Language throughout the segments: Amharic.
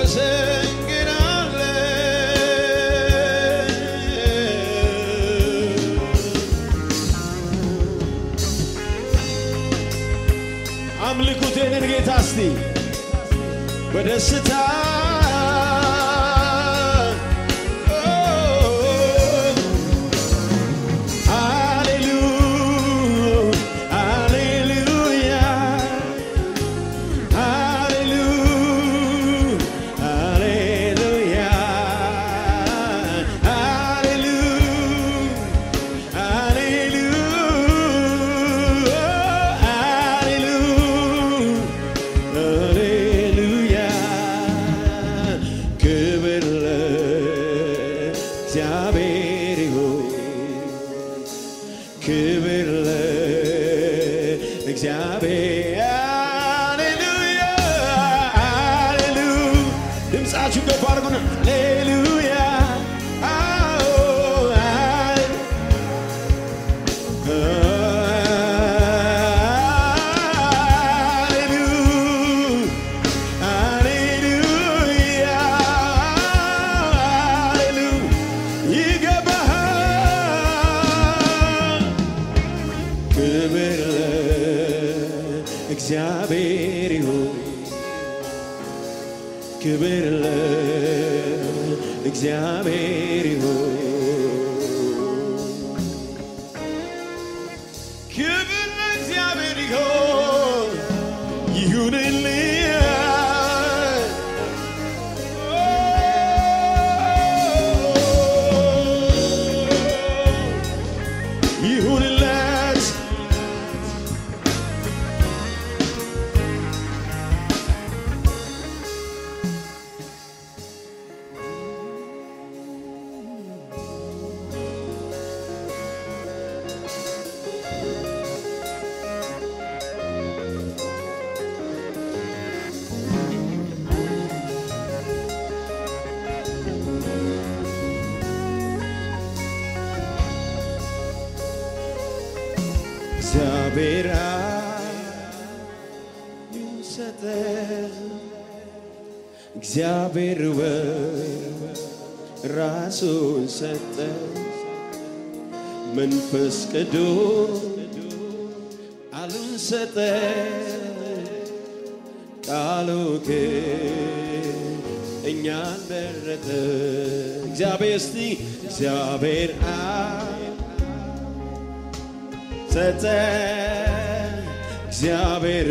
አምልኩት የኔን ጌታ እስቲ በደስታ ሃሌሉያ ሃሌሉያ ሃሌሉያ ክብር ለእግዚአብሔር ይሁን ክብር ለእግዚአብሔር ሃሌሉያ ሃሌሉያ ድምፃችሁ ገባ አድርጉና ሃሌሉያ አዎ ሃሌሉያ ሃሌሉያ ይገባሃል ክብር ለእግዚአብሔር ይሁን ክብር ለእግዚአብሔር ይሁን ክብር ለእግዚአብሔር ይሁን ይሁንልኝ ይሁንለት እግዚአብሔር ይሰጠ እግዚአብሔር ራሱን ሰጠ መንፈስ ቅዱስ ቃሉን ሰጠ ቃሉ ግን እኛን መረጠ እግዚአብሔር እስቲ እግዚአብሔር አብ ሰጠ እግዚአብሔር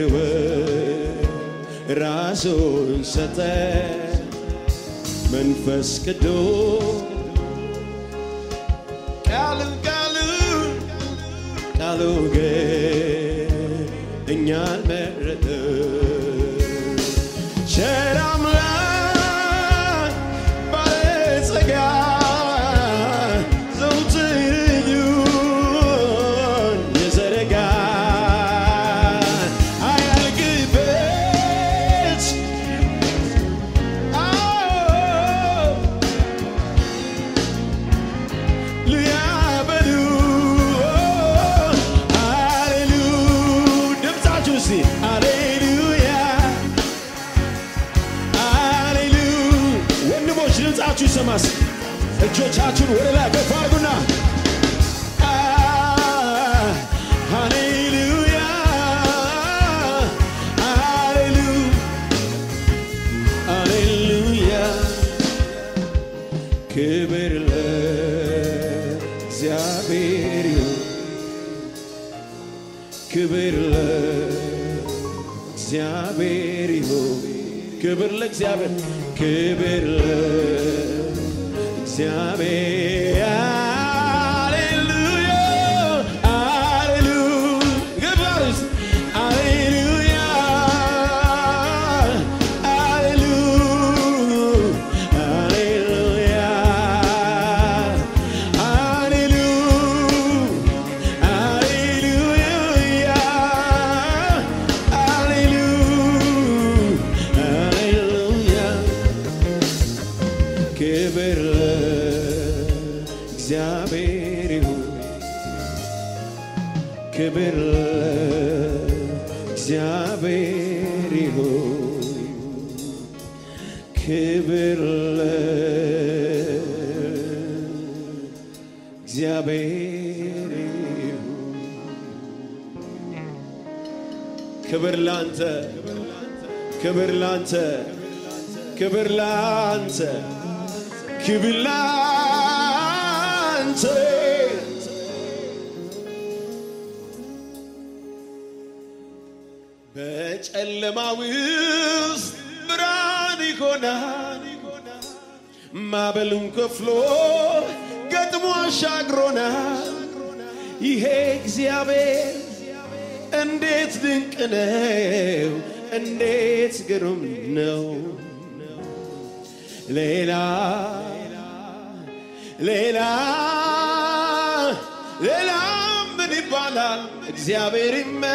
ራሱን ሰጠ መንፈስ ቅዱስ ቃሉ ቃሉ ቃሉ ግን እኛን መረጠ ቸር አምላክ ባለጸጋ ዘወትር እጁን የዘረጋ አያልቅበት አዎ ሊያበሉ ሃሌሉ ድምፃችሁ እስቲ ሃሌሉያ ሃሌሉ ወንድሞች ድምፃችሁ ይሰማስ እጆቻችሁን ወደ ላይ ከፍ አድርጉና አ ሃሌሉያ ሃሌሉ ሃሌሉያ ክብር ለእግዚአብሔር ይሁን ክብር ለእግዚአብሔር ይሁን ክብር ለእግዚአብሔር ክብር ለእግዚአብሔር ሃሌሉያ ሃሌሉያ ግባር ውስጥ ሃሌሉያ ሃሌሉያ ሃሌሉያ ሃሌሉያ ሃሌሉያ ክብር ለእግዚአብሔር ይሁን ክብር ለእግዚአብሔር ይሁን ክብር ለእግዚአብሔር ይሁን። ክብር ላንተ፣ ክብር ላንተ፣ ክብር ላንተ፣ ክብር ላንተ። በጨለማ ውስጥ ብርሃን ይሆናል። ማዕበሉን ከፍሎ ገጥሞ አሻግሮናል። ይሄ እግዚአብሔር እንዴት ድንቅ ነው! እንዴት ግሩም ነው! ሌላ ሌላ ሌላ ምን ይባላል? እግዚአብሔር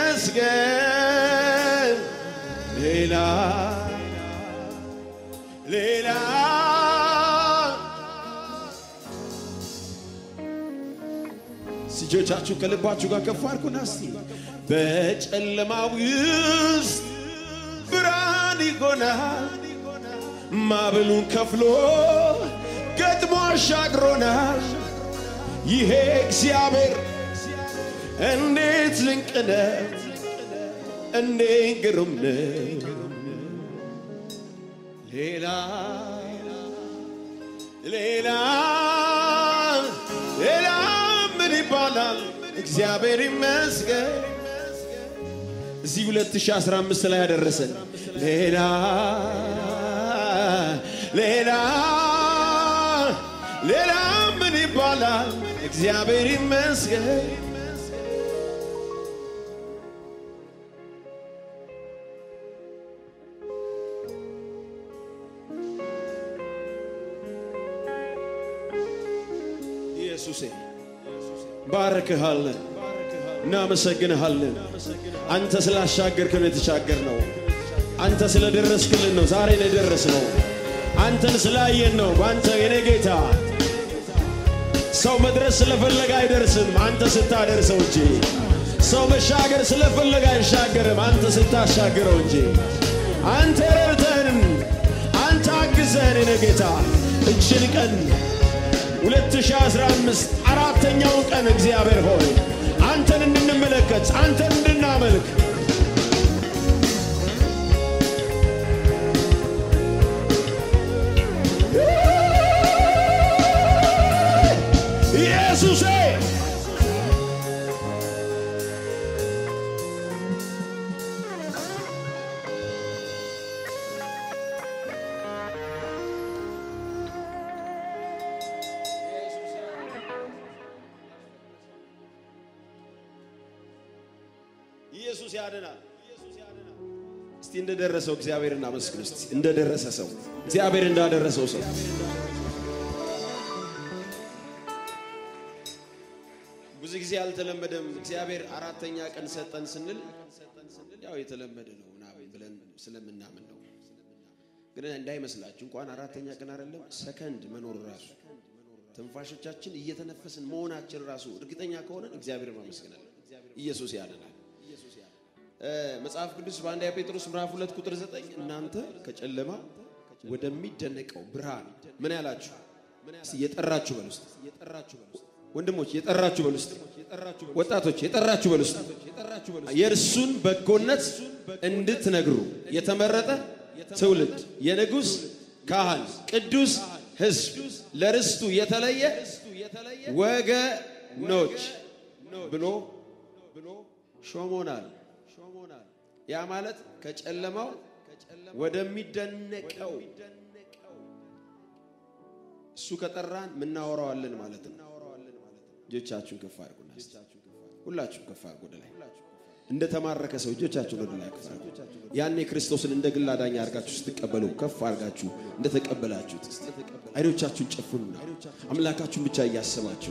ይመስገን። ሌላ ሌላ እጆቻችሁ ከልባችሁ ጋር ከፍ አድርጉና እስቲ በጨለማ ውስጥ ብርሃን ይሆናል። ማዕበሉን ከፍሎ ገጥሞ አሻግሮናል። ይሄ እግዚአብሔር እንዴት ድንቅ ነው! እንዴት ግሩም ነው! ሌላ ሌላ ሌላ ምን ይባላል? እግዚአብሔር ይመስገን እዚህ 2015 ላይ ያደረሰን ሌላ ሌላ ሌላ ምን ይባላል? እግዚአብሔር ይመስገን ኢየሱሴ ባረክሃለን፣ እናመሰግንሃለን። አንተ ስላሻገርክን የተሻገር ነው። አንተ ስለደረስክልን ነው ዛሬ የደረስ ነው። አንተን ስላየን ነው። በአንተ የኔ ጌታ ሰው መድረስ ስለፈለገ አይደርስም፣ አንተ ስታደርሰው እንጂ። ሰው መሻገር ስለፈለገ አይሻገርም፣ አንተ ስታሻግረው እንጂ። አንተ ረድተህን፣ አንተ አግዘህን የኔ ጌታ እችን ቀን 2015 አራተኛውን ቀን እግዚአብሔር ሆይ አንተን እንድንመለከት አንተን እንድናመልክ ኢየሱሴ ኢየሱስ ያድናል። እስቲ እንደደረሰው እግዚአብሔር እናመስግን። እስቲ እንደደረሰ ሰው እግዚአብሔር እንዳደረሰው ሰው ብዙ ጊዜ አልተለመደም። እግዚአብሔር አራተኛ ቀን ሰጠን ስንል ያው የተለመደ ነው ምናምን ብለን ስለምናምን ነው። ግን እንዳይመስላችሁ እንኳን አራተኛ ቀን አይደለም ሰከንድ መኖር ራሱ ትንፋሾቻችን እየተነፈስን መሆናችን ራሱ እርግጠኛ ከሆነን እግዚአብሔር ማመስገናለን። ኢየሱስ ያድናል። መጽሐፍ ቅዱስ በአንደኛ ጴጥሮስ ምዕራፍ ሁለት ቁጥር ዘጠኝ እናንተ ከጨለማ ወደሚደነቀው ብርሃን ምን ያላችሁ የጠራችሁ በል ውስጥ ወንድሞች የጠራችሁ በል ውስጥ ወጣቶች የጠራችሁ በል ውስጥ የእርሱን በጎነት እንድትነግሩ የተመረጠ ትውልድ የንጉሥ ካህን ቅዱስ ሕዝብ ለርስቱ የተለየ ወገኖች ብሎ ሾሞናል። ያ ማለት ከጨለማው ወደሚደነቀው እሱ ከጠራን ምናወራዋለን ማለት ነው። እጆቻችሁን ከፍ አድርጉና ሁላችሁም ከፍ አድርጉ ወደ ላይ እንደ ተማረከ ሰው እጆቻችሁን ወደ ላይ ከፍ አድርጉ። ያኔ ክርስቶስን እንደ ግል አዳኝ አድርጋችሁ ስትቀበሉ ከፍ አድርጋችሁ እንደተቀበላችሁት አይኖቻችሁን ጨፍኑና አምላካችሁን ብቻ እያሰባችሁ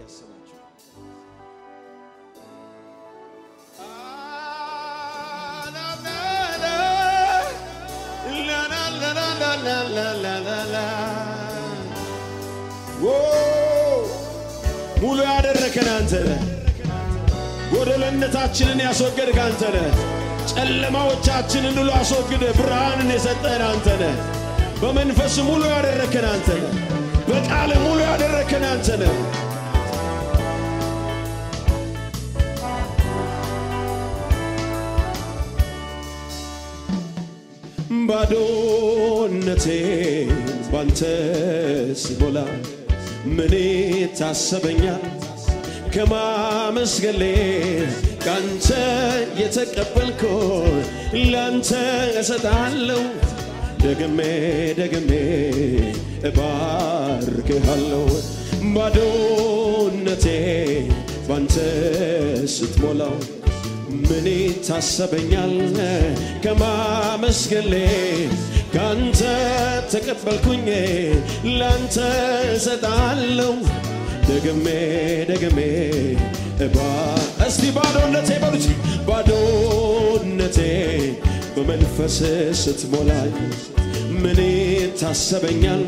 ሙሉ ያደረከን አንተ ነህ። ጎደለነታችንን ያስወገድክ አንተ ነህ። ጨለማዎቻችንን ሁሉ አስወግደ ብርሃንን የሰጠን አንተ ነህ። በመንፈስ ሙሉ ያደረከን አንተ ነህ። በቃል ሙሉ ያደረከን አንተ ነህ። ባዶነቴን ባንተ ስሞላ ምን ታሰበኛል ከማመስገሌ ካንተ የተቀበልኮ ላንተ እሰጣለሁ ደግሜ ደግሜ እባርክሃለሁ ባዶነቴ ባንተ ስትሞላው ምን ታሰበኛል ከማመስገሌ ካንተ ተቀበልኩኝ ላንተ እሰጣለሁ ደግሜ ደግሜ እባ እስቲ ባዶነቴ በሉት ባዶነቴ በመንፈስ ስትሞላኝ ምን ታሰበኛል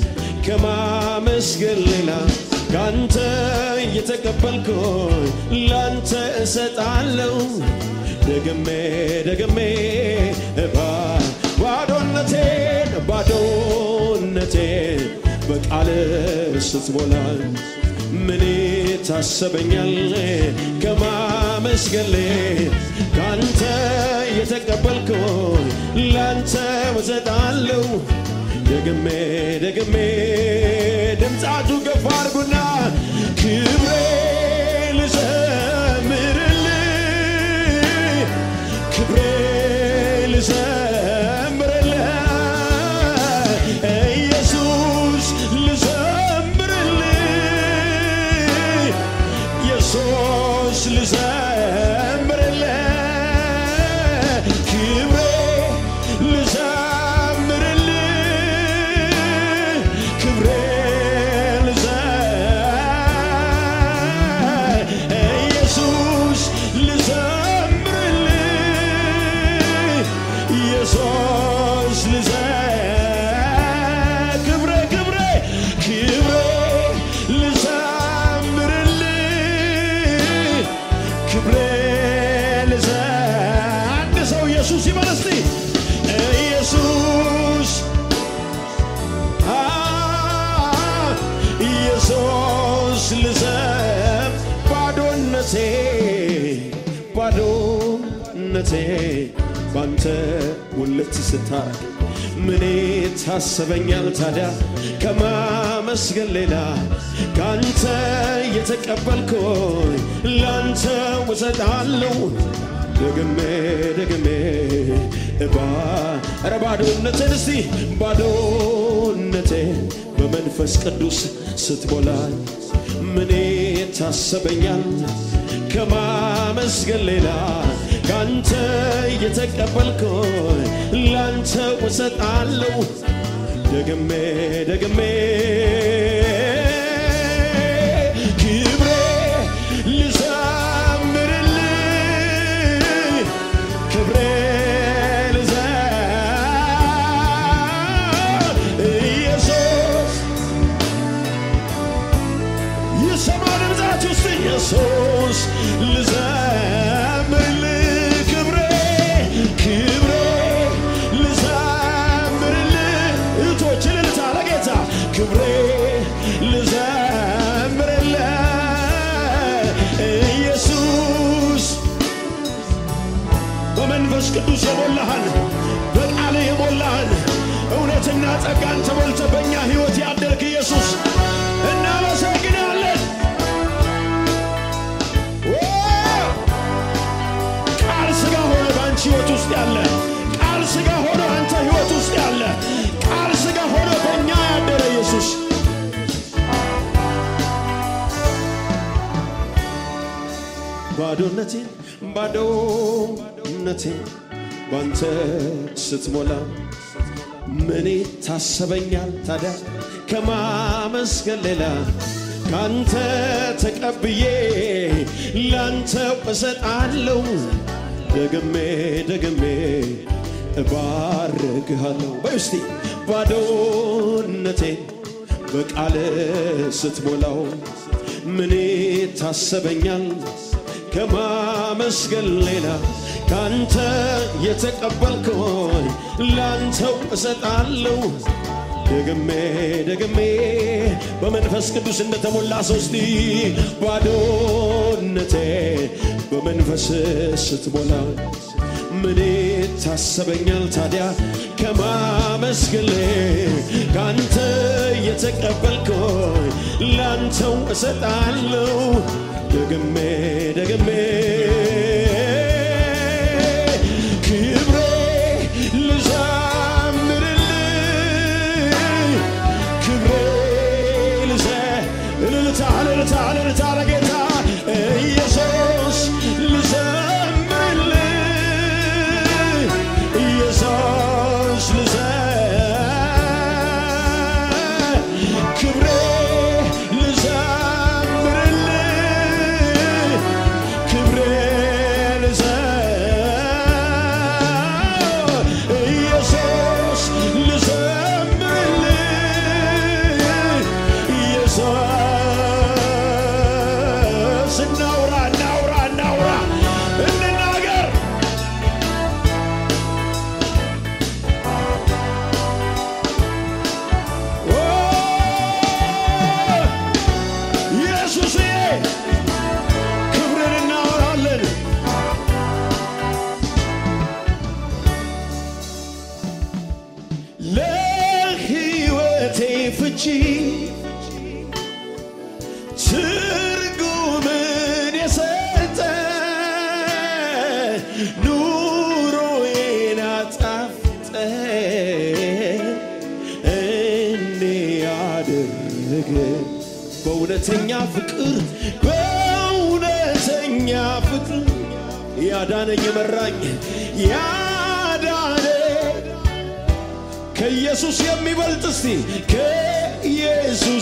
ከማመስገን ሌላ ካንተ እየተቀበልኩ ላንተ እሰጣለሁ ደግሜ ደግሜ እባ ባዶነቴን ባዶነቴን በቃል ስትሞላኝ ምን ታሰበኛል ከማመስገሌ ካንተ የተቀበልኩ ላንተ እሰጣለሁ ደግሜ ደግሜ ድምፃችሁ ገፋ አድርጉና ክብሬ ልዘምርልህ ክብሬ ልዘምርልህ ኢየሱስ ልዘምርልህ ኢየሱስ ልዘምርልህ ክብሬ ልዘምርልህ ክብሬ ልዘ ኢየሱስ ልዘምርልህ ኢየሱስ ልዘ ክብሬ ክብሬ ክብሬ ልዘምርልህ ክብሬ ልዘ አንድ ሰው ኢየሱስ ይበል እስቲ ኢየሱስ አ ኢየሱስ ልዘም ባዶነቴ ባዶነቴ ባንተ ውልት ስታረግ ምን ታሰበኛል ታዲያ ከማመስገን ሌላ ካንተ የተቀበልኩ ላንተ ውሰጣለሁ ደግሜ ደግሜ እባ ኧረ ባዶነቴን እስቲ ባዶነቴ በመንፈስ ቅዱስ ስትሞላኝ ምን ታሰበኛል ከማመስገን ሌላ ካንተ የተቀበልኩ ላንተ ውሰጣለሁ ደግሜ ደግሜ ክብሬ ልዘምርልህ ክብሬ ልዘ ኢየሱስ ይሰማ ድምፃችሁ ውስጥ ኢየሱስ ልዘምርልህ ክብሬ ክብሬ ልዘምርልህ እህቶች እልልታ ለጌታ ክብሬ ልዘምርልህ ኢየሱስ በመንፈስ ቅዱስ የሞላህን በቃል የሞላህን እውነትና ጸጋን ተሞልተ በእኛ ሕይወት ያደርግ ኢየሱስ እናመሰግናለን። ኦ! ቃል ሥጋ ሆነ በአንቺ ሕይወት ውስጥ ያለ ቃል ሥጋ ሆነ አንተ ሕይወት ውስጥ ያለ ቃል ሥጋ ሆነ በእኛ ያደረ ኢየሱስ ባዶነቴን ባዶነቴን ባንተ ስትሞላ ምን ታሰበኛል ታዲያ ከማመስገን ሌላ ካንተ ተቀብዬ ላንተ እሰጣለሁ ደግሜ ደግሜ እባርክሃለሁ በይ እስቲ ባዶነቴን በቃል ስትሞላው ምን ታሰበኛል ከማመስገን ሌላ ካንተ የተቀበልከውን ላንተው እሰጣለሁ። ደግሜ ደግሜ በመንፈስ ቅዱስ እንደተሞላ ሰው እስቲ ባዶነቴ በመንፈስ ስትሞላ ምን ታሰበኛል ታዲያ ከማመስገሌ ካንተ የተቀበልከውን ላንተው እሰጣለሁ ደግሜ ደግሜ ክብሬ ልዘምርልህ ክብሬ ልዘ እልልታ እልልታ እልልታ ለጌታ ኢየሱስ ልዘምርልህ ኢየሱስ ልዘ ክብሬ ልዘምርልህ ክብሬ ልዘ ኢየሱስ ልዘምርልህ ኢየሱስ እናውራ እናውራ እናውራ እንናገር ኦ ኢየሱስዬ ክብርን እናወራለን። ለሕይወቴ ፍቺ ትርጉምን የሰጠ ኑሮዬን አጣፍጠ እንዴ ያደረገ በእውነተኛ ፍቅር በእውነተኛ ፍቅር ያዳነኝ የመራኝ ያዳነ ከኢየሱስ የሚበልጥ እስቲ ከኢየሱስ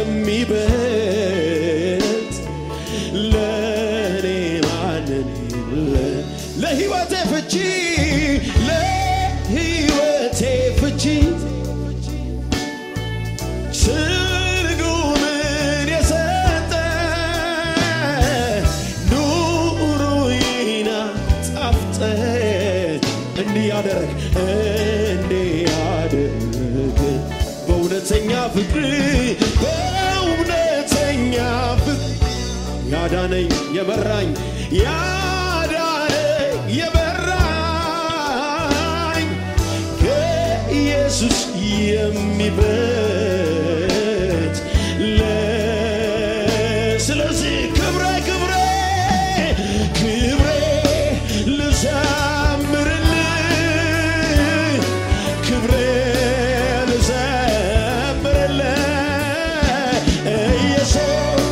የሚበልጥ ለእኔ ማንን ለ- ለሕይወቴ ፍቺ ለሕይወቴ ፍቺ ትርጉምን የሰጠ ኑሮዬን አጣፍጠ እንዲህ ያደረግ እንዲህ ያደረግ በእውነተኛ ፍቅር በእውነተኛ ፍቅር ያዳነኝ የመራኝ ያዳነኝ የመራኝ ከኢየሱስ የሚበልጥ ለ- ስለዚህ ክብሬ ክብሬ ክብሬ ልዘምርልህ ክብሬ ልዘምርልህ ኢየሱስ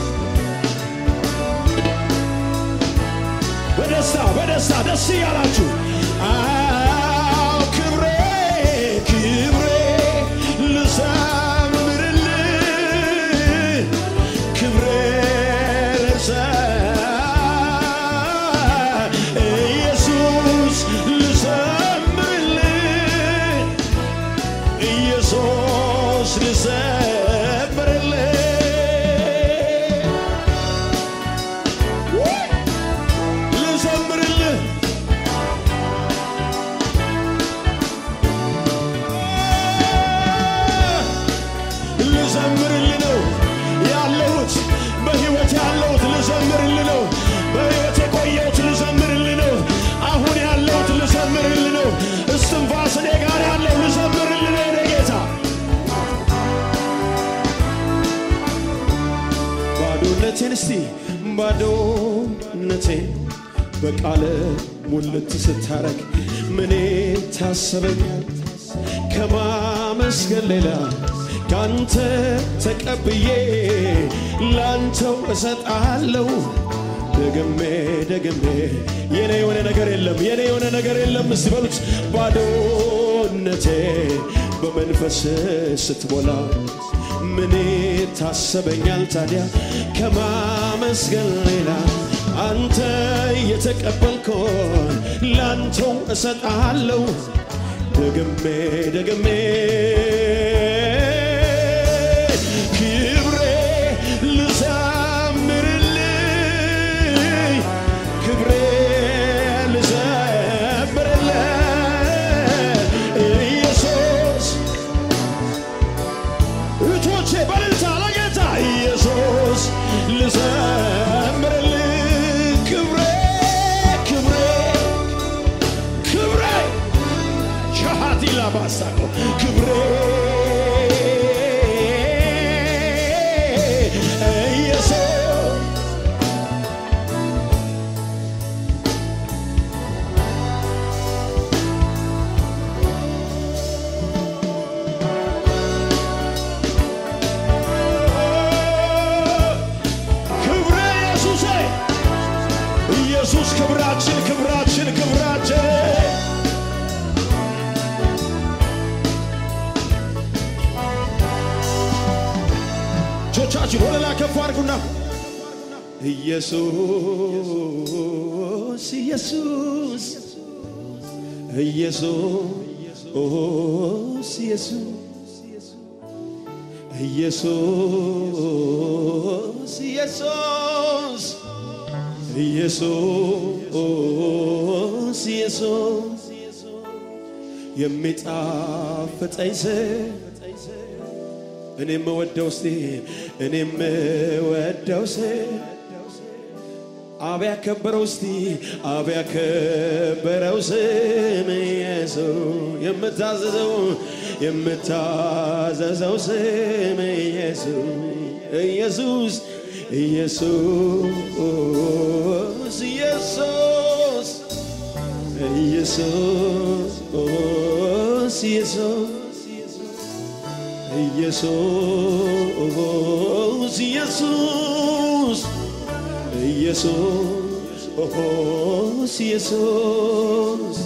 በደስታ በደስታ ደስ እያላችሁ አዎ ክብሬ ክብሬ ልዘምርልህ ክብሬ ልዘ ኢየሱስ ልዘምርልህ ኢየሱስ ልዘምርልህ ልዘምርልህ ልዘምርልህ ነው ያለሁት በሕይወት ያለሁት ልዘምርልህ ነው በሕይወት የቆየሁት ልዘምርልህ ነው አሁን ያለሁት ልዘምርልህ ነው እስትንፋስ እኔ ጋር ያለው ልዘምርልህ ነው የኔ ጌታ ባዶነቴን እስቲ ባዶነቴን በቃለ ሙልት ስታረግ ምኔ ታሰበኛል ከማመስገን ሌላ ካንተ ተቀብዬ ላንተው እሰጣለሁ ደግሜ ደግሜ የኔ የሆነ ነገር የለም የኔ የሆነ ነገር የለም እስቲ በሉት ባዶነቴ በመንፈስ ስትሞላ ምን ታሰበኛል ታዲያ ከማመስገን ሌላ አንተ የተቀበልከውን ላንተው እሰጣለሁ ደግሜ ደግሜ ክብሬ ልዘምርልህ ክብሬ ልዘምርልህ ያሳቀው ክብሬ ኢየሱስ ክብሬ ኢየሱስ ኢየሱስ ክብራችን ክብራችን ክብራችን እጆቻችን ወደ ላይ ከፍ አድርጉና ኢየሱስ ኢየሱስ ኢየሱስ ኢየሱስ ኢየሱስ ኢየሱስ ኢየሱስ የሚጣፍጠኝ ስም እኔም ወደው እስቲ እኔም ወደው ስም አብ ያከበረው እስቲ አብ ያከበረው ስም ኢየሱስ የምታዘዘው የምታዘዘው ስም ኢየሱስ ኢየሱስ ኢየሱስ ኢየሱስ ኢየሱስ ኢየሱስ ኢየሱስ ኢየሱስ ኢየሱስ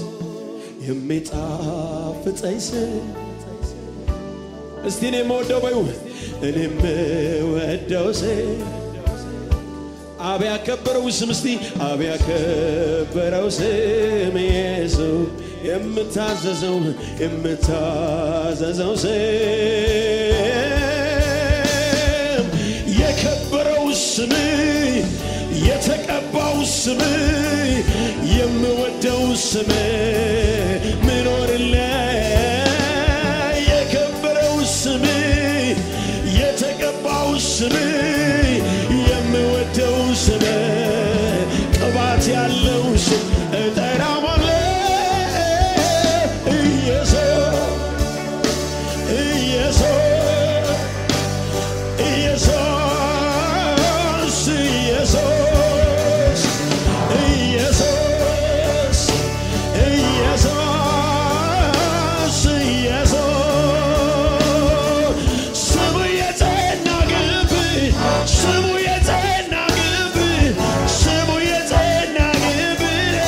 የሚጣፍጠኝ ስም እስቲ እኔ የምወደው በዩ እኔ የምወደው ስም አብ ያከበረው ስም እስቲ አብ ያከበረው ስም ኢየሱስ የምታዘዘው የምታዘዘው ስም የከበረው ስም የተቀባው ስም የምወደው ስም ምኖርለ የከበረው ስም የተቀባው ስም የምወደው ስም ቅባት ያለው ስም እጠራዋለሁ ኢየሱስ ኢየሱስ ኢየሱስ ኢየሱስ ኢየሱስ ኢየሱስ ስሙ የጸና ግንብ ስሙ የጸና ግንብ ስሙ የጸና ግንብ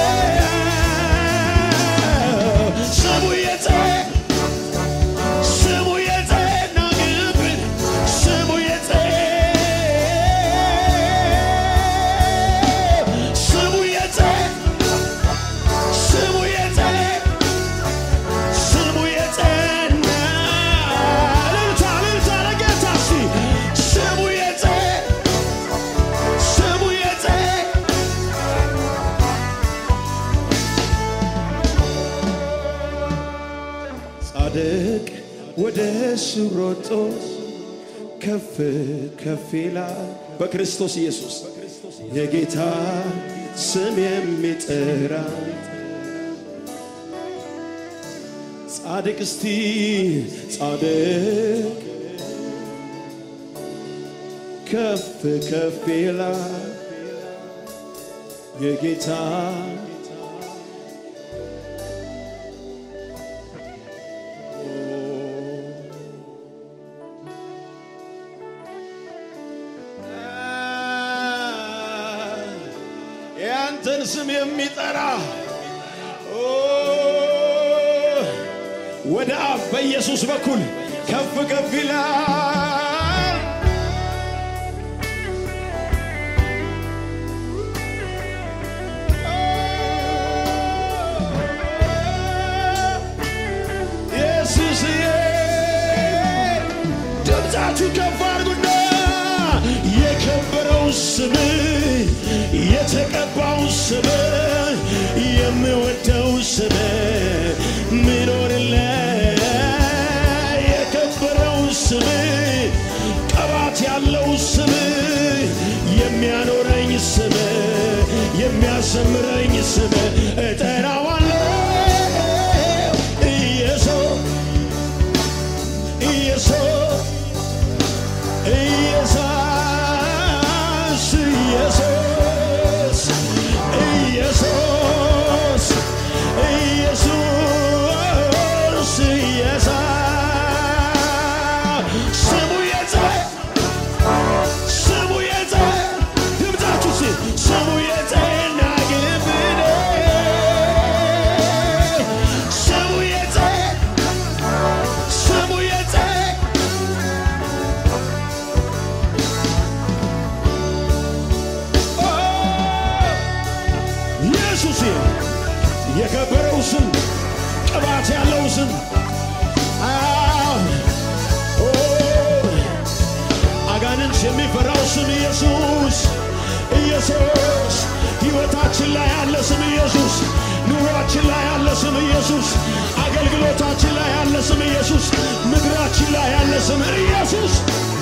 ስሙ የጸና ስሙ የጸና ግንብ ስሙ የጸና ስሙ የጸና ስሙ የጸና ስሙ የጸና እልልታ እልልታ ለጌታ እስቲ ስሙ የጸና ስሙ የጸና ጻድቅ ወደ እሱ ሮጦ ከፍ ከፍ ይላል በክርስቶስ ኢየሱስ የጌታ ስም የሚጠራ ጻድቅ እስቲ ጻድቅ ከፍ ከፍ ይላል የጌታ ያንተን ስም የሚጠራ ኦ፣ ወደ አብ በኢየሱስ በኩል ከፍ ከፍ ይላል። ኢየሱስዬ ድምፃችሁ ከፍ አድርጉና የከበረው ስም የተቀባው ስም የምወደው ስም ምኖርለ የከበረው ስም ቅባት ያለው ስም የሚያኖረኝ ስም የሚያሰምረኝ ስም እጠራዋለሁ ኢየሱስ ኢየሱስ ሕይወታችን ላይ ያለ ስም ኢየሱስ ኑሯችን ላይ ያለ ስም ኢየሱስ አገልግሎታችን ላይ ያለ ስም ኢየሱስ ምድራችን ላይ ያለ ስም ኢየሱስ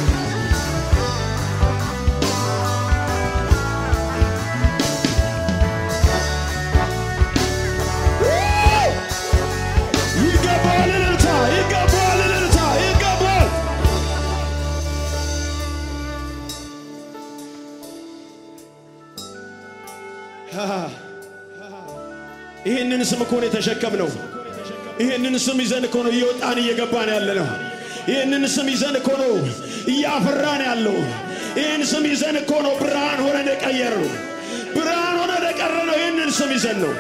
ይገባዋል እልልታ ይገባዋል እልልታ ይገባዋል ይህንን ስም እኮ ነው የተሸከምነው። ይህንን ስም ይዘን እኮ ነው እየወጣን እየገባን ያለ ነው። ይህንን ስም ይዘን እኮ ነው እያፈራን ያለው። ይህን ስም ይዘን እኮ ነው ብርሃን ሆነን የቀየርነው። ብርሃን ሆነን የቀረነው ይህንን ስም ይዘን ነው።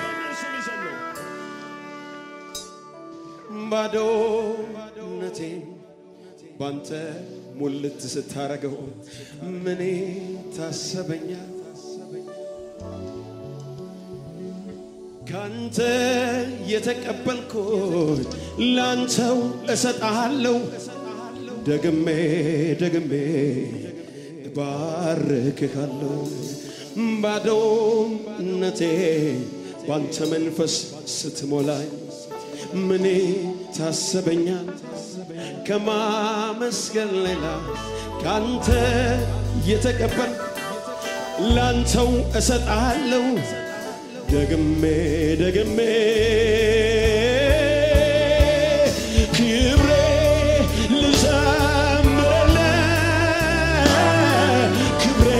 ባዶነቴን ባንተ ሙልት ስታረገው ምኔ ታሰበኛል ካንተ የተቀበልኩት ላንተው እሰጥሃለሁ ደግሜ ደግሜ እባርክሃለሁ ባዶነቴ ባንተ መንፈስ ስትሞላኝ ምኔ ታሰበኛል ከማመስገን ሌላ ካንተ የተቀበል ላንተው እሰጥሃለሁ ደግሜ ደግሜ ክብሬ ልዘምርልህ ክብሬ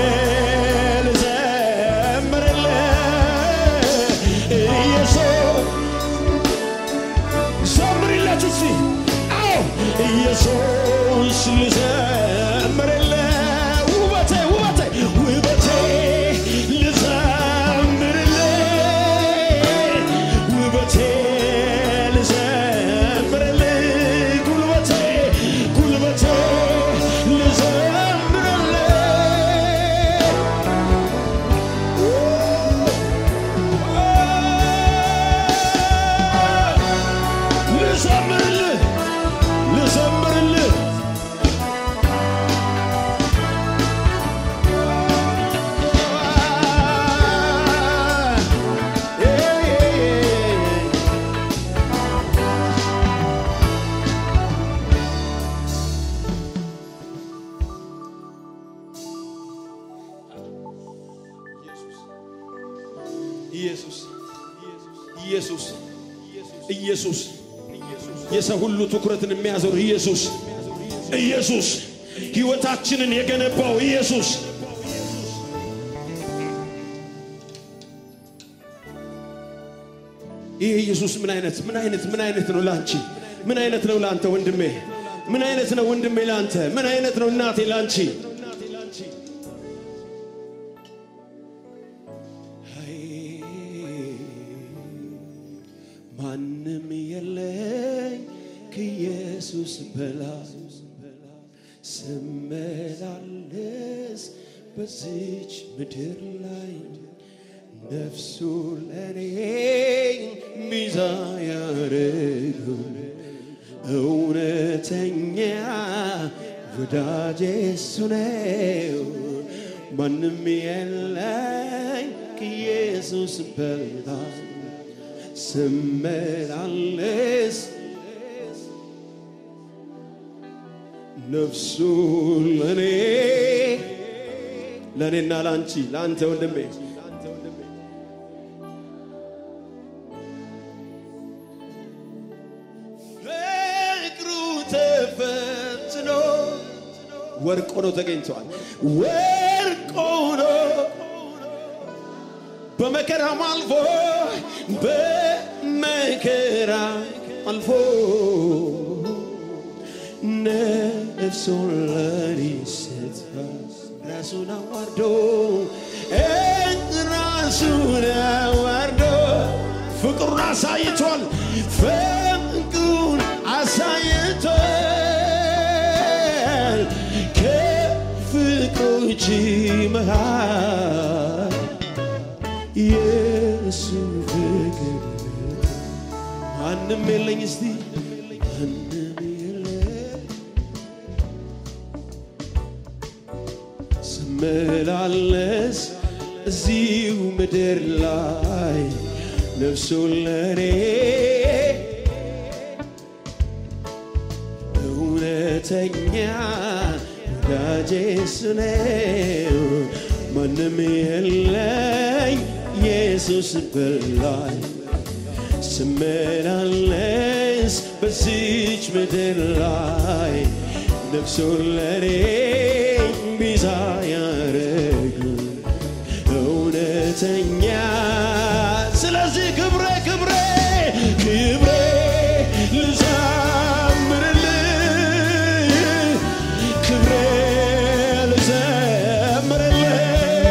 ልዘምርልህ ኢየሱስ ዘምሪለት እስቲ አዎ ኢየሱስ ልዘምርልህ ውበቴ ውበቴ ውበቴ ልዘምርልህ ውበቴ ልዘምርልህ ጉልበቴ ጉልበቴ ልዘምርልህ ልዘምርልህ ኢየሱስ ኢየሱስ ኢየሱስ የሰው ሁሉ ትኩረትን የሚያዞር ኢየሱስ ኢየሱስ ሕይወታችንን የገነባው ኢየሱስ ይህ ኢየሱስ ምን አይነት ምን አይነት ምን አይነት ነው ላንቺ? ምን አይነት ነው ላንተ ወንድሜ? ምን አይነት ነው ወንድሜ ላንተ? ምን አይነት ነው እናቴ ላንቺ? ማንም የለኝ ከኢየሱስ በላይ ስመላለስ በዚች ምድር ላይ ነፍሱ ለኔ ሚዛ ያረገው እውነተኛ ወዳጄ እሱ ነው። ማንም የለኝ ከኢየሱስ በላይ ስመላለስ ነፍሱ ለኔ ለእኔና ለአንቺ ለአንተ ወንድሜ ፍቅሩ ተፈትኖ ወርቅ ሆኖ ተገኝተዋል። ወርቅ ሆኖ በመከራም አልፎ በመከራ አልፎ ነፍሱን ለኔ ሰጥቶ ራሱን አዋርዶ ራሱን አዋርዶ ፍቅሩን አሳይቷል። ፍቅሩን አሳይቷል። ከፍቅሮች መሃል የእሱ ፍቅር ማንም የለኝ እስቲ ማንም የለኝ ስመላለስ እዚሁ ምድር ላይ ነፍሱን ለኔ እውነተኛ ወዳጄ እሱ ነው። ማንም የለኝ ኢየሱስ በላይ ስመላለስ በዚች ምድር ላይ ነፍሱን ለኔ ቤዛ ያረጉ እውነተኛ ስለዚህ ክብሬ ክብሬ ክብሬ ልዘምርልህ ክብሬ ልዘምርልህ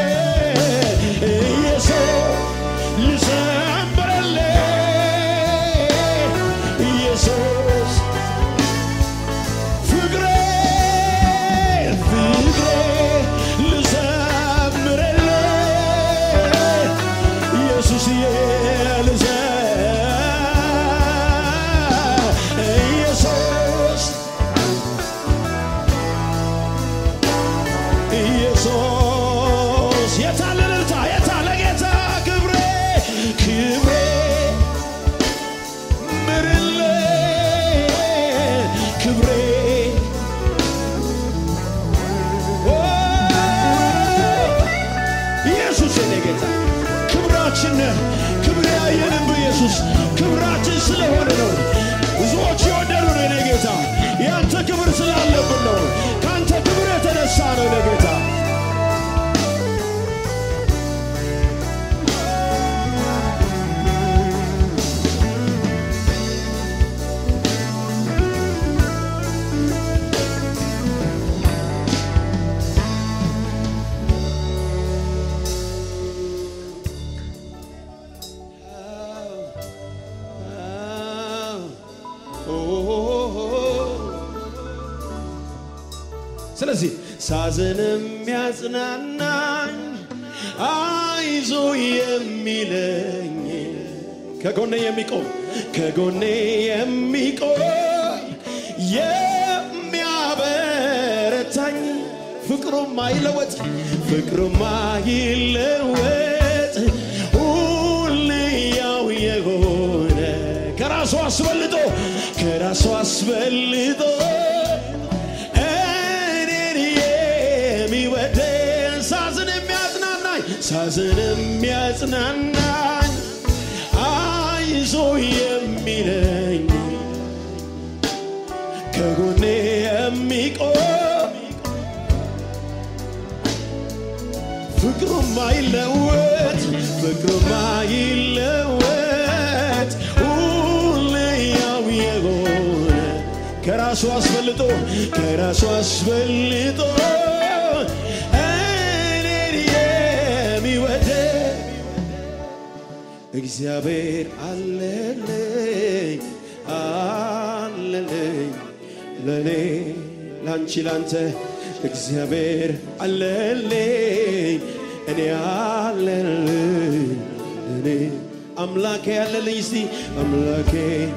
ኢየሱስ ልዘምርልህ ኢየሱስ ፍቅሬ ፍቅሬ ልዘምርልህ ኢየሱስዬ ልዘ ኢየሱስ ኢየሱስ የታለ እልልታ የታለ ጌታ ክብሬ ክብሬ ምርልህ ክብሬ ኦ፣ ኢየሱስ የኔ ጌታ ክብራችን ነህ። ክብር ያየንብ ኢየሱስ ክብራችን ስለሆነ ነው። ብዙዎች የወደዱ ነው የኔ ጌታ ያንተ ክብር ስላለብን ነው። ከአንተ ክብር የተነሳ ነው የኔ ጌታ ስለዚህ ሳዝን የሚያጽናናኝ አይዞ የሚለኝ ከጎኔ የሚቆም ከጎኔ የሚቆም የሚያበረታኝ ፍቅሩም አይለወጥ ፍቅሩም አይለወጥ ሁሌ ያው የሆነ ከራሱ አስበልጦ ከራሱ አስበልጦ እኔን የሚወደን ሳዝን የሚያጽናናኝ ሳዝን የሚያጽናናኝ አይዞ የሚለኝ ከጎኔ የሚቆም ፍቅሩም አይለወጥ ፍቅሩም አይለወጥ ሁሌ ያው የሆነ ከራሱ አስበልጦ ከራሱ አስበልጦ እኔን የሚወደድ እግዚአብሔር አለልኝ አለልኝ ለእኔ ላንቺ ላንተ እግዚአብሔር አለልኝ እኔ አለልኝ እኔ አምላኬ አለልኝ እስቲ አምላኬ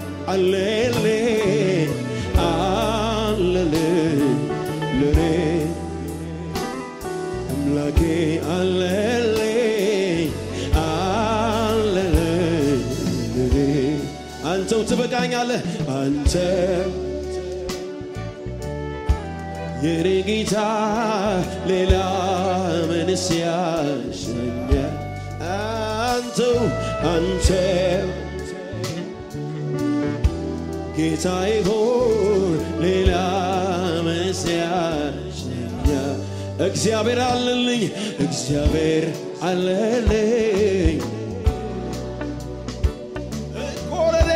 አለልኝ አለልኝ ለእኔ አምላኬ አለልኝ አለልኝ ለእኔ አንተው ትበቃኛለህ አንተ የኔ ጌታ ሌላ ምንስ ያሻኛል? አንተው አንተው ጌታዬ ሆይ ሌላ ምንስ ያሻኛል? እግዚአብሔር አለልኝ እግዚአብሔር አለልኝ ኮረኔ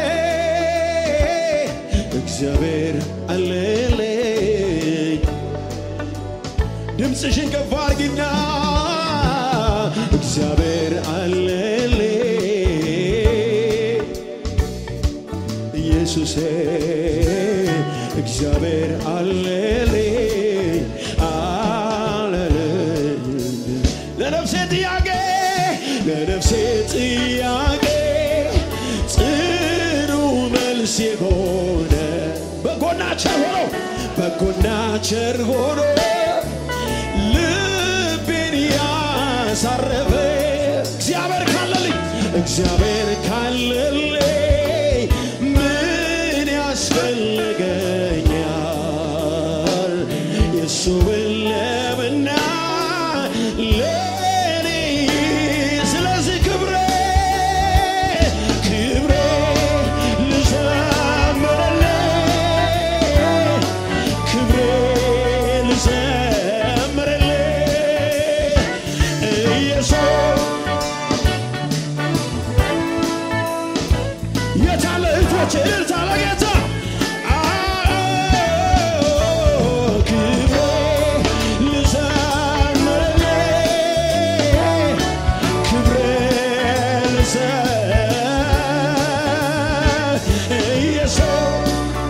እግዚአብሔር አለልኝ ድምፅሽን ከፍ አድርጊና እግዚአብሔር አለልኝ ኢየሱሴ እግዚአብሔር አለልኝ አለልኝ ለነፍሴ ጥያቄ ለነፍሴ ጥያቄ ጽኑ መልስ የሆነ በጎና ቸር ሆኖ በጎና ቸር ሆኖ ልቤን ያሳረፈ እግዚአብሔር ካለልኝ ምን ያስፈልገኛል? የሱ ለምና ለኔ ስለዚህ ክብሬ ክብሬ ልዘምርልህ ክብሬ ልዘምርልህ ኢየሱስ የታለ እህቶች እልልታ ለጌታ ክብሬ ልዘምርልህ ክብሬ ልዘምር ኢየሱስ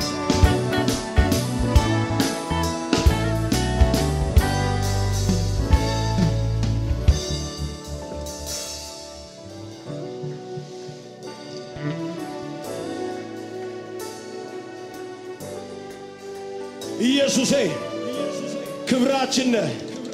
ኢየሱሴ ክብራችን ነህ።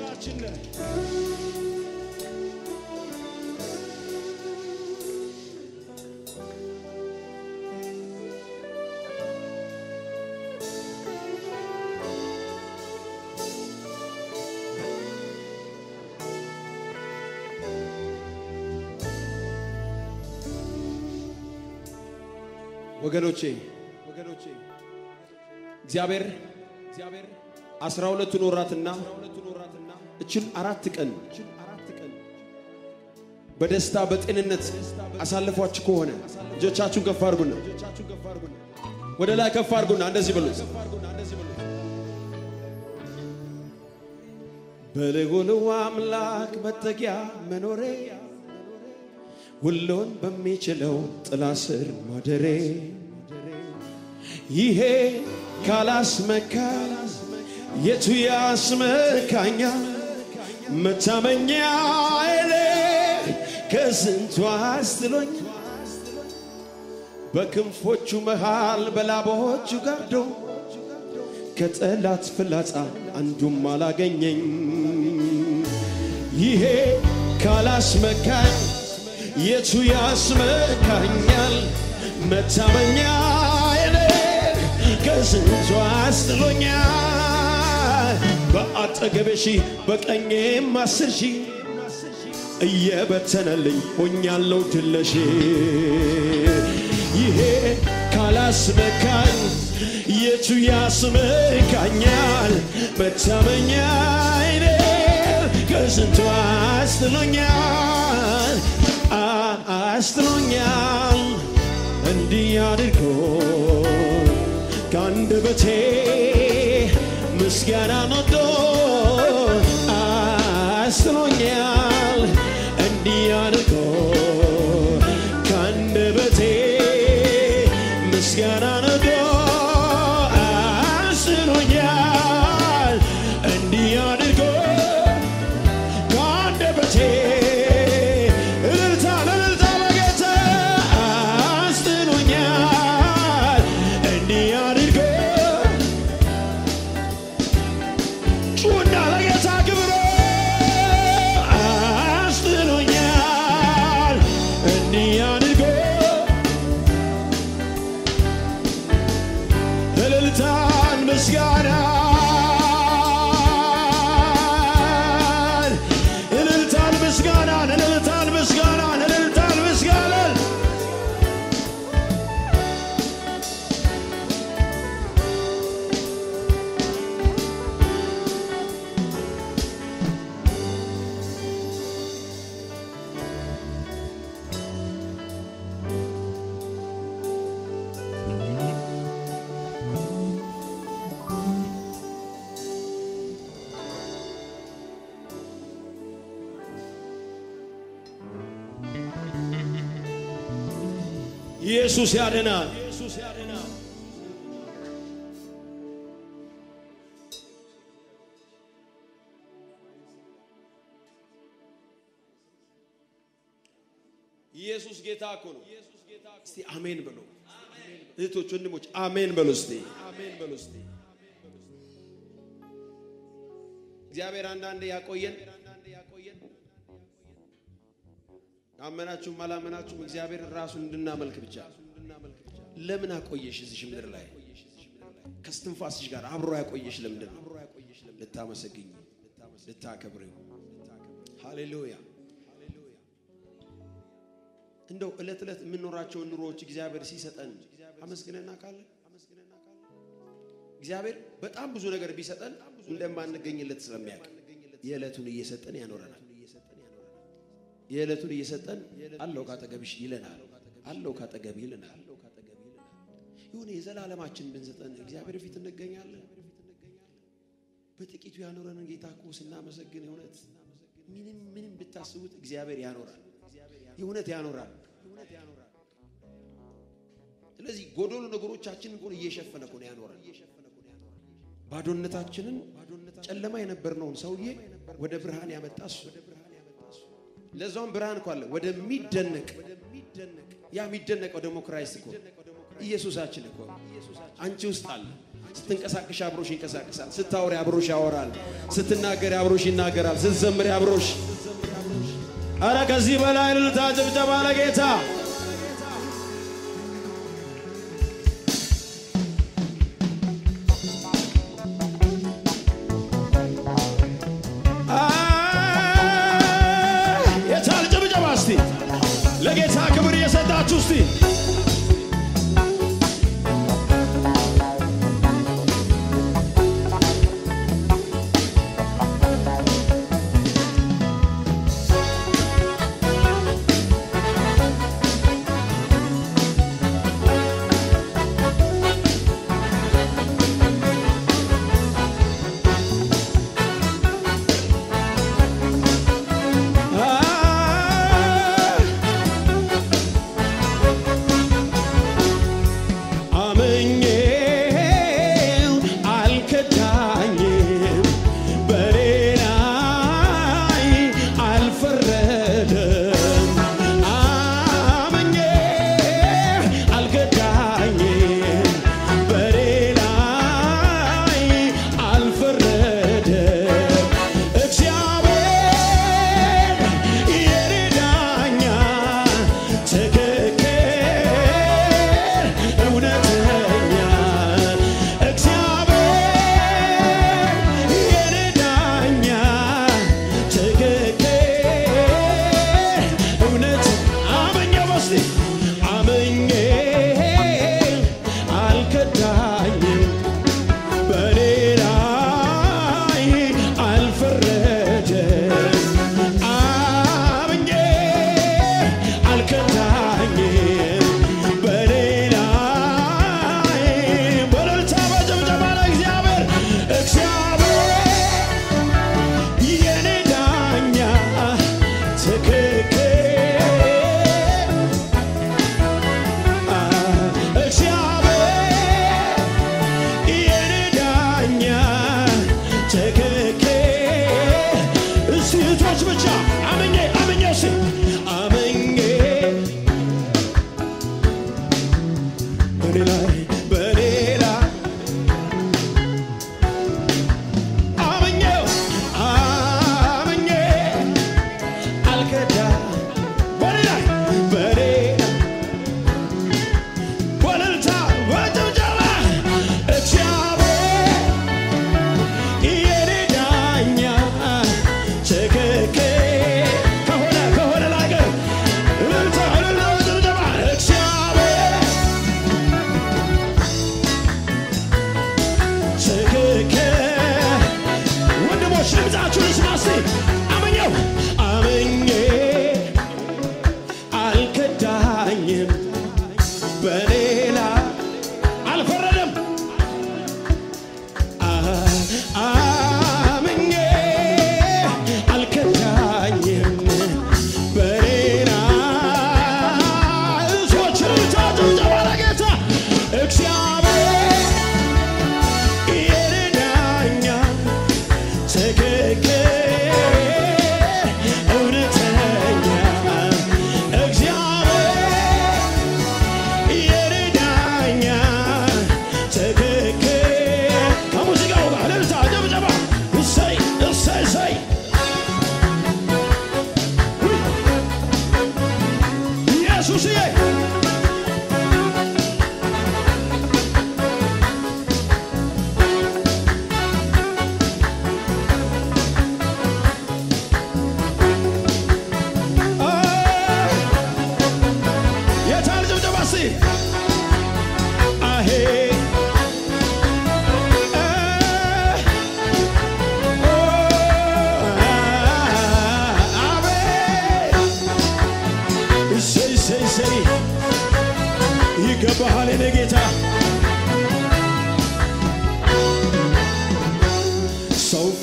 ወገኖቼ ወገኖቼ እግዚአብሔር እግዚአብሔር አስራ ሁለቱን ወራትና እችን አራት ቀን በደስታ በጤንነት አሳልፏችሁ ከሆነ እጆቻችሁን ከፍ አድርጉና ወደ ላይ ከፍ አድርጉና እንደዚህ በሉት። በልዑሉ አምላክ መጠጊያ መኖሬ ሁሉን በሚችለው ጥላ ስር ማደሬ ይሄ ካላስመካ የቱ ያስመካኛ? መታመኛ ኤሌ ከስንቱ አስጥሎኝ በክንፎቹ መሃል በላባዎቹ ጋርዶ ከጠላት ፍላጻ አንዱም አላገኘኝ። ይሄ ካላስመካኝ የቱ ያስመካኛል? መታመኛ ኤሌ ከስንቱ አስጥሎኛል። በአጠገቤ ሺህ በቀኜም አስር ሺህ እየበተነልኝ ሆኛለሁ ድለሽ ይሄ ካላስመካኝ የቱ ያስመካኛል? መታመኛ አይኔ ከስንቱ አስጥሎኛል አ- አስጥሎኛል እንዲህ አድርጎ ከአንደበቴ ምስጋና ነዶ አስጥሎኛል እንዲህ አድርጎ ከአንደበቴ ምስጋና ነዶ አስጥሎኛል እንዲህ አድርጎ ከአንደበቴ እልልታ እልልታ ለጌታ አስጥሎኛል እንዲህ አድርጎ ጩና ለጌታ ክብር አስጥሎኛል እንዲህ አድርጎ እልልታን ምስጋናን እልልታን ምስጋናን እልልታን ምስጋናን እልልታን ምስጋናን ኢየሱስ ያድናል። ኢየሱስ ጌታ እኮ ነው። እስቲ አሜን በሉ እህቶች፣ ወንድሞች አሜን በሉ እስቲ አሜን በሉ እስቲ። እግዚአብሔር አንዳንዴ ያቆየን አመናችሁም አላመናችሁም እግዚአብሔር ራሱን እንድናመልክ ብቻ ለምን አቆየሽ እዚሽ ምድር ላይ ከስትንፋስሽ ጋር አብሮ ያቆየሽ ለምንድን ነው ልታመሰግኝ ልታከብሪው ሃሌሉያ እንደው ዕለት ዕለት የምንኖራቸውን ኑሮዎች እግዚአብሔር ሲሰጠን አመስግነና ካለ እግዚአብሔር በጣም ብዙ ነገር ቢሰጠን እንደማንገኝለት ስለሚያውቅ የዕለቱን እየሰጠን ያኖረናል የዕለቱን እየሰጠን አለው ካጠገብሽ ይለናል አለው ካጠገብ ይለናል የሆነ የዘላለማችን ብንሰጠን እግዚአብሔር ፊት እንገኛለን በጥቂቱ ያኖረንን ጌታ እኮ ስናመሰግን የእውነት ምንም ምንም ብታስቡት እግዚአብሔር ያኖራል የእውነት ያኖራል ስለዚህ ጎዶሎ ነገሮቻችን እኮ እየሸፈነ እኮ ነው ያኖራል ባዶነታችንን ጨለማ የነበርነውን ሰውዬ ወደ ብርሃን ያመጣ እሱ ለዛውም ብርሃን እኮ አለ ወደሚደነቅ ያ የሚደነቀው ደግሞ ክራይስት እኮ ኢየሱሳችን እኮ አንቺ ውስጥ አለ ስትንቀሳቀሽ አብሮሽ ይንቀሳቀሳል ስታወሪ አብሮሽ ያወራል ስትናገሪ አብሮሽ ይናገራል ስትዘምሪ አብሮሽ አረ ከዚህ በላይ እልልታ ጭብጨባ ለጌታ የቻል ጭብጨባ እስቲ ለጌታ ክብር እየሰጣችሁ እስቲ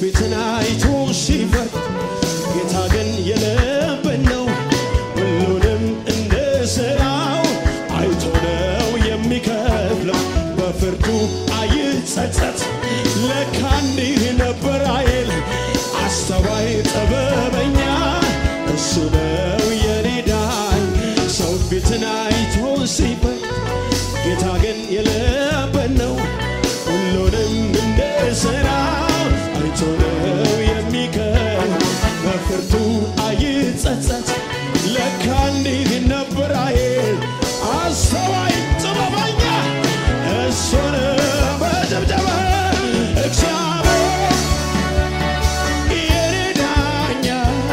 ፊትን አይቶ ሲፈርድ ጌታ ግን የልብን ነው ሁሉንም እንደ ሥራው አይቶ ነው የሚከፍለው በፍርዱ አይጸጸት ለካ እንዲህ ነበር አይል አስተዋይ ጥበበኛ እሱ ነው የኔ ዳኝ ሰው ፊትን አይቶ ሲፈርድ ጌታ ግን የልብን ነው ሁሉንም እንደ ሥራው አይቶ ነው የሚከፍል በፍርዱ አይጸጸት ለካ እንዲህ ነበር አይል አስተዋይ ጥበበኛ እሱ ነው በጭብጨባ እግዚአብሔር የኔ ዳኛ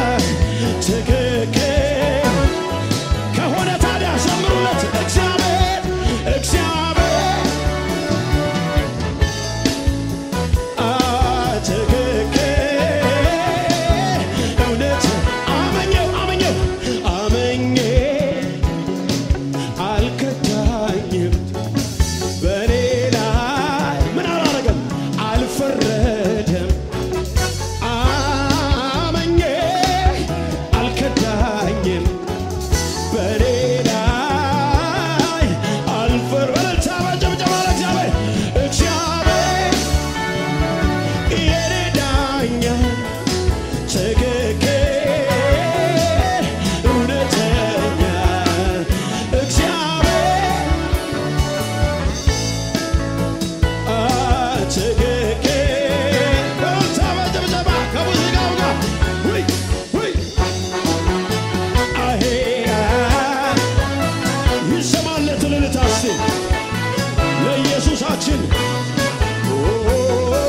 ትክክል ከሆነ ታዲያ ዘምሩለት እግዚአብሔር እግዚአብሔር አ ትክክል እውነት አመኘው አመኘው አመኘ አልከዳኝም በእኔ ላይ ምን አላረገም አልፈረደም አመኘ አልከዳኝም በእኔ ላይ አልፈር በለልታ በጭብጨባ ለእግዚአብሔር እግዚአብሔር የኔ ዳኛ ትክክል እውነተኛ እግዚአብሔር አ ትክክል በለልታ በጭብጨባ ከሙዚቃው ጋር ውይ ውይ አሄ ይሰማለት ልልታ እስቲ ለኢየሱሳችን ኦ፣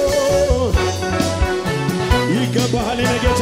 ይገባሃል የኔ ጌታ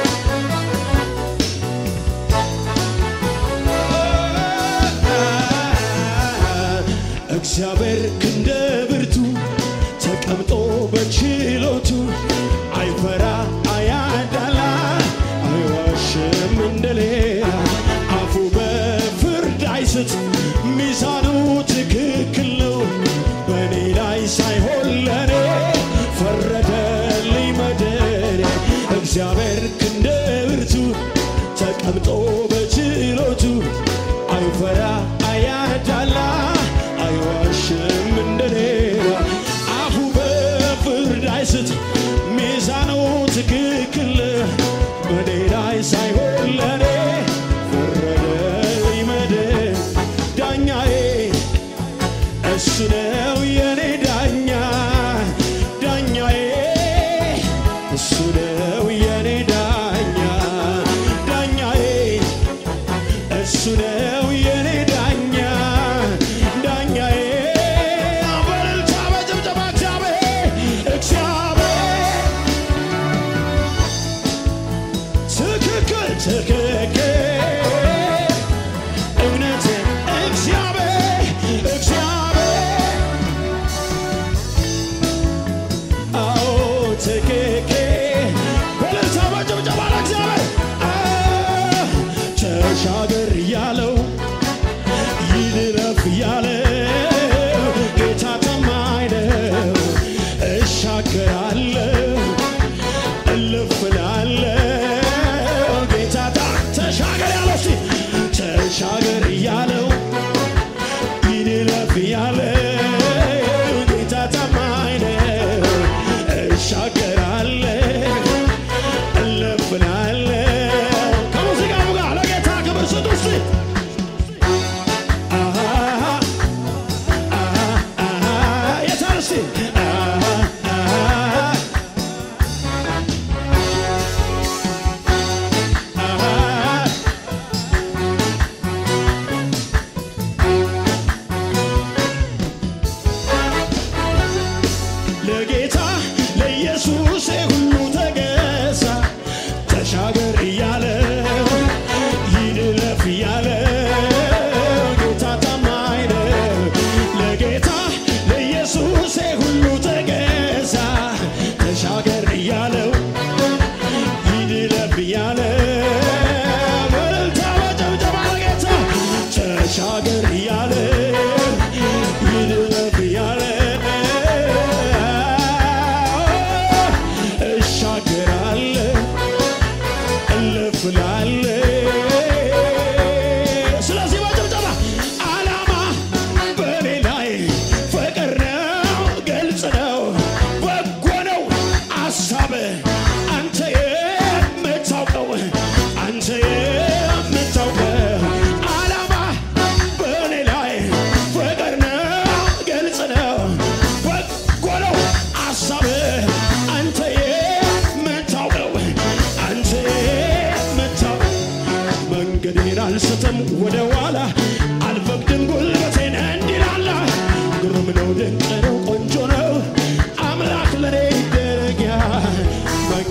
እግዚአብሔር ክንደ ብርቱ ተቀምጦ በችሎቱ አይፈራ አያዳላ አይዋሽም እንደሌላ አፉ በፍርድ አይስት ሚዛኑ ትክክል ነው በእኔ ላይ ሳይሆን ለኔ ፈረደልኝ መድኔ እግዚአብሔር ክንደ ብርቱ ተቀምጦ በችሎቱ አይፈራ አያዳላ አይዋሽም እንደሌላ አፉ በፍርድ አይስት ሚዛኑ ትክክል በኔ ላይ ሳይሆን ለኔ ፈረደልኝ መድን ዳኛዬ እሱ ነው የኔ ዳኛ ዳኛዬ እሱ ነው የኔ ዳኛ ዳኛዬ እሱ ነው የኔ ዳኛ ዳኛዬ በእልልታ በጭብጨባ እግዚአብሔር እግዚአብሔር ትክክል ትክክል እውነት እግዚአብሔር እግዚአብሔር አዎ ትክክል በእልልታ በጭብጨባ ለእግዚአብሔር አ ተሻገር ያለው ይድረፍ ያለው ጌታ ታማኝ ነው። እሻገራለሁ እልፍ እላለሁ ጌታ ታ- ተሻገር ያለው እስቲ ተሻገር ያለው ይድረፍ ያለው ጌታ ታማኝ ነው። እሻገራለሁ እልፍ እላለሁ ከሙዚቃው ጋር ለጌታ ክብር ስጡ እስቲ የታል እስቲ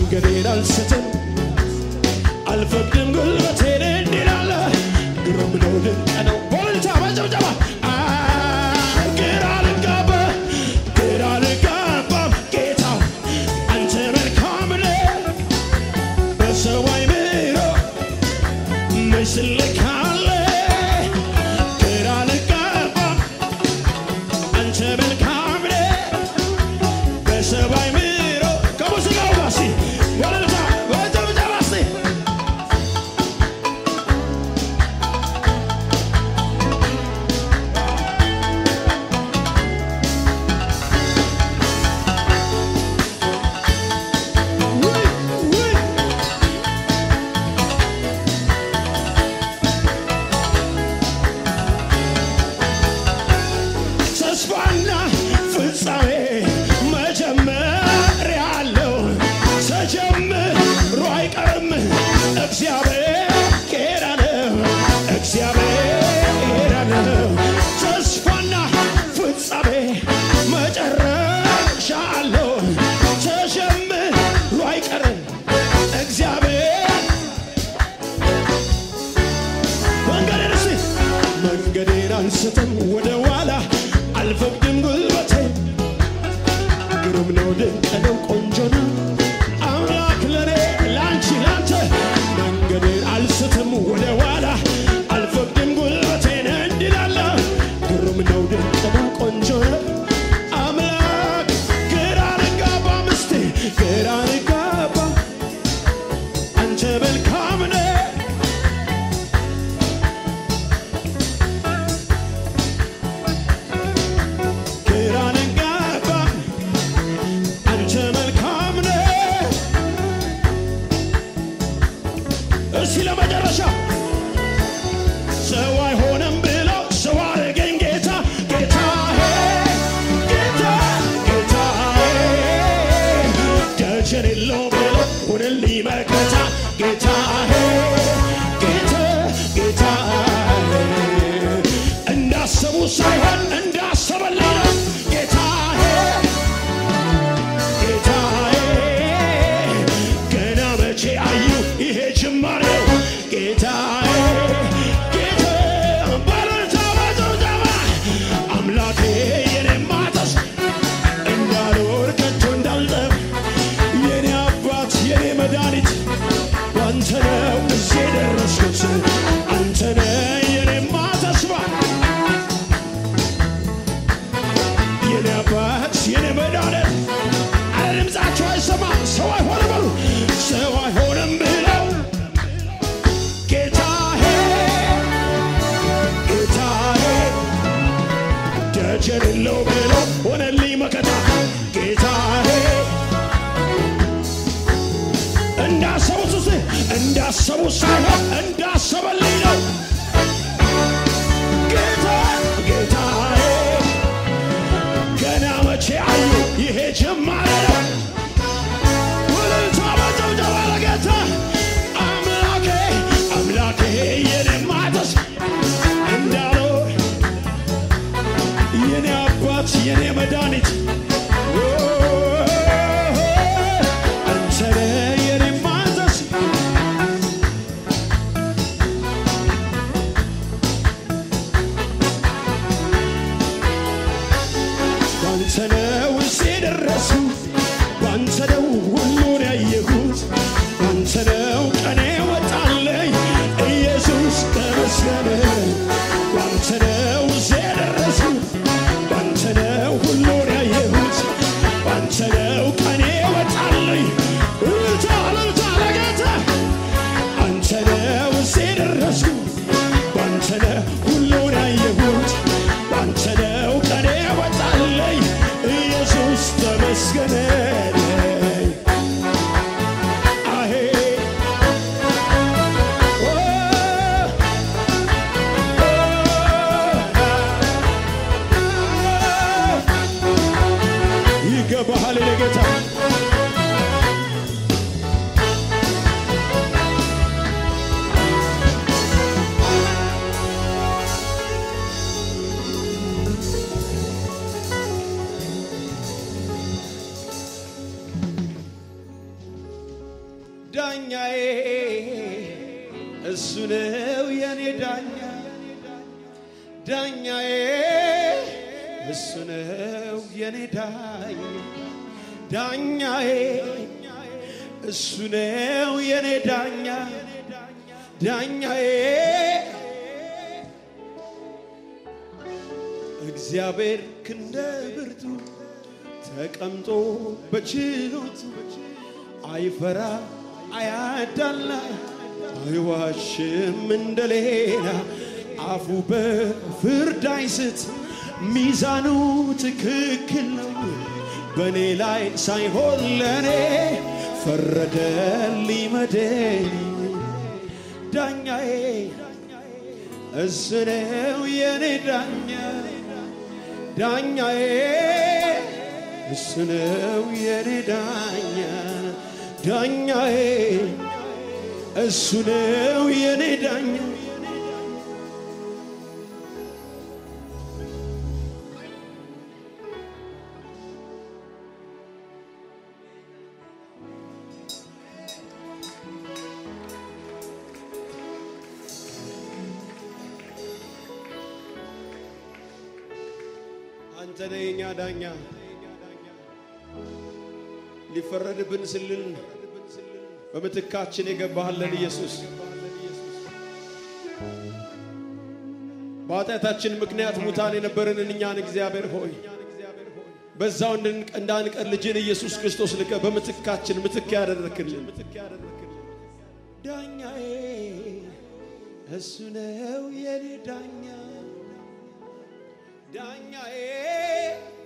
መንገዴን አልስትም አልፈቅድም ጉልበቴን እንዲላለ ግሩም ነው ድንቅ ነው በልልታ በጭብጨባ አ፣ ግራ ልጋባ ግራ ልጋባም ጌታ አንተ መልካም ነህ በሰው አይምሮ ምስል ካለ ግራ ልጋባም አንተ መልካም ነህ በሰው አይምሮ ከሙዚቃው ጋር እስቲ በልልታ በጭብጨባ እስቲ ውይ ውይ ተስፋና ፍጻሜ መጀመሪያ አለው። ተጀምሮ አይቀርም። እግዚአብሔር ነው፣ እግዚአብሔር ነው። ተስፋና ፍጻሜ መጨረሻ አለው። ተጀምሮ አይቀርም። እግዚአብሔር መንገዴን እስቲ መንገዴን አንስትም ወደ ኋላ አልፈቅድም ጉልበቴ ግሩም ነው ድንቅ ነው ቆንጆ ነው አምላክ ለኔ ላንቺ ላንተ መንገዴን አልስትም ወደ ኋላ አልፈቅድም ጉልበቴን እንዲላለ ግሩም ነው ድንቅ ነው ቆንጆ ነው አምላክ ግራ ልጋባ ምስቴ ግራ ልጋባ አንተ መልካም ነህ ግራ ልጋባ አንተ መልካም ነህ። እስቲ ለመጨረሻ ሰው አይሆንም ብለው ሰው አረገኝ ጌታ ጌታዬ ጌታ ጌታዬ ደጀን የለው ብለው ሁንልኝ መከታ ጌታዬ ጌታ ጌታዬ እንዳሰቡ ሳይሆን እንዳሰበልኝ ነው ጌታዬ ጌታዬ ገና መቼ አዩ ይሄ ጅማሬው ጌታዬ ጌታ በረታ በጭብጨባ አምላኬ የኔማ ተስፋ እንዳልወር ከቶ እንዳልጠፍ የኔ አባት የኔ መድኃኒት ባንተ ነው እዚህ የደረስኩት አንተ ነህ የኔማ ተስፋ የኔ አባት የኔ መድኃኒት አረ ድምፃቸው አይሰማም ሰው አይሆንም በሉ ሰው አይሆንም ብለው ጌታዬ ጌታዬ ደጀን የለው ብለው ሆነልኝ መከታ ጌታዬ እንዳሰቡት ውስጥ እንዳሰቡት ሳይሆን እንዳሰበልኝ ነው ጌታ ጌታዬ ገና መቼ አዩ ይሄ ጅማሬ ነው እልልታ በጭብጨባ ለጌታ አምላኬ አምላኬ የኔማ ተስፋ እንዳለው የኔ አባት የኔ መድኃኒት ኦ፣ አንተ ነህ የኔማ ተስፋ ባንተ ነው እዚህ የደረስኩት ባንተ ነው ሁሉን ያየሁት ባንተ ነው ቀኔ ወጣለኝ ኢየሱስ ተመስገን ባንተ ነው እዚህ የደረስኩት ባንተ ነው ሁሉን ያየሁት ባንተ ነው ቀኔ ወጣለኝ እልልታ እልልታ ለጌታ አንተ ነው እዚህ የደረስኩት ባንተ ነው ሁሉን ያየሁት ባንተ ነው ቀኔ ወጣለኝ ኢየሱስ ተመስገን አሄ ኦ፣ ይገባሃል የኔ ጌታ ዳኛዬ እሱ ነው የኔ ዳኛ ዳኛዬ እሱ ነው የኔ ዳኛ ዳኛዬ እሱ ነው የኔ ዳኛ ዳኛዬ እግዚአብሔር ክንደ ብርቱ ተቀምጦ በችሎቱ አይፈራ አያዳላ አይዋሽም እንደሌላ አፉ በፍርድ አይስት ሚዛኑ ትክክል ነው በእኔ ላይ ሳይሆን ለእኔ ፈረደልኝ መድን ዳኛዬ እሱ ነው የኔ ዳኛ ዳኛዬ እሱ ነው የኔ ዳኛ ዳኛዬ እሱ ነው የኔ ዳኛ አንተ ነህ የኛ ዳኛ ሊፈረድብን ስልል በምትካችን የገባህልን ኢየሱስ በኃጢአታችን ምክንያት ሙታን የነበረንን እኛን እግዚአብሔር ሆይ በዛው እንዳንቀር ልጅን ኢየሱስ ክርስቶስ ልከ በምትካችን ምትክ ያደረክልን ዳኛዬ እሱ ነው የኔ ዳኛ ዳኛዬ